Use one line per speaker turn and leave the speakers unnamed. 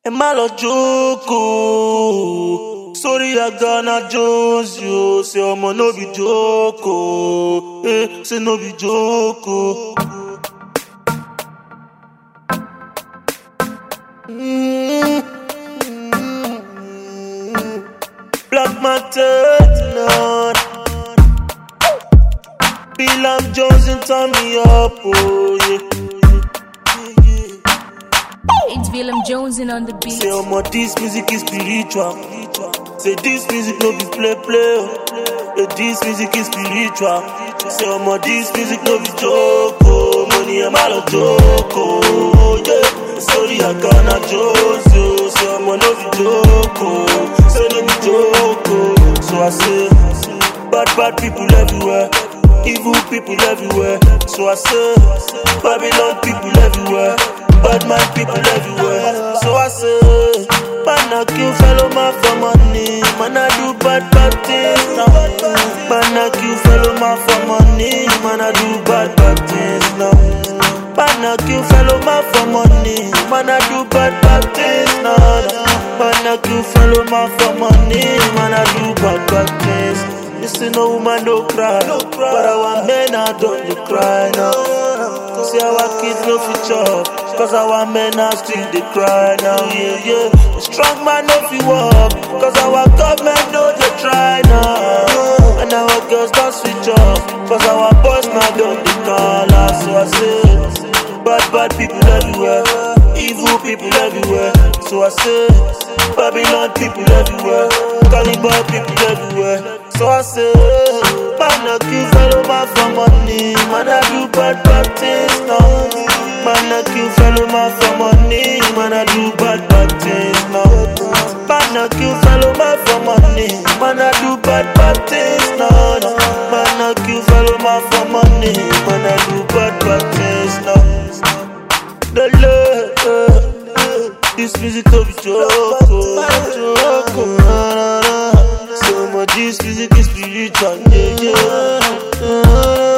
ẹ má lọ jókòó sórí agana jones yo say ọmọ no be jókòó eh say no be jókòó. Black Market, Lord. Bill and Jones and turn me up, oh yeah.
It's Willem Jones in on the beat.
Say, omo, this music is spiritual. Say, this music no be play play. oh. Say, this music is spiritual. Say, omo, this music no be joke. Oh, money am all a joke. Oh, yeah. Story I gonna Jones. Oh, say, omo, no be joke. Oh, say, no be joke. Oh. So I say, bad bad people everywhere. Evil people everywhere. So I say, Babylon people everywhere. Bad mind people everywhere. So I say, man I kill fellow man for money. Man I do bad bad things now. Man I kill fellow man for money. Man I do bad bad things now. Man I kill fellow man for money. Man I do bad bad things now. Man I kill fellow man for money. Man I do bad bad things. You see no woman no cry, but our men are don't they cry now. See our kids no fit chop, cause our men are still they cry now. Yeah yeah, the strong man no fit walk, cause our government no they try now. And our girls don't switch off, cause our boys now don't they call us. So I say, bad bad people everywhere, evil people everywhere. So I say, Babylon people everywhere, Caliban people everywhere. So I say, man I kill fellow man for money, man I do bad bad things now. Man I kill fellow man for money, man I do bad bad things now. Man I kill fellow man for money, man I do bad bad things now. no. Man I kill fellow man for money, man I do bad bad things now. The love, this music no be joke, oh, joke, oh, na, na, na. So much this music is spiritual, yeah, yeah.